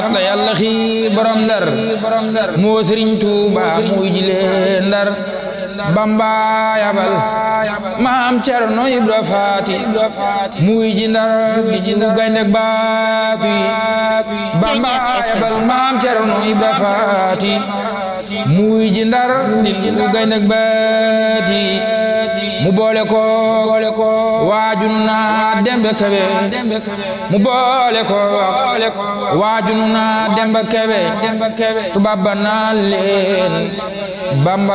da yàlla xiir borom ndar moo sëriñ Tuuba muy jilee ndar bamba yabal maam cerno ibra faati muy ji ndar gi ji gaynde baatu yi bamba yabal maam cerno ibra faati muy ji ndar gi ji gaynde baati mu boole ko waajunu naa dembe kebe mu boole ko waajunu naa dembe kebe tubaab ba naa leen bamba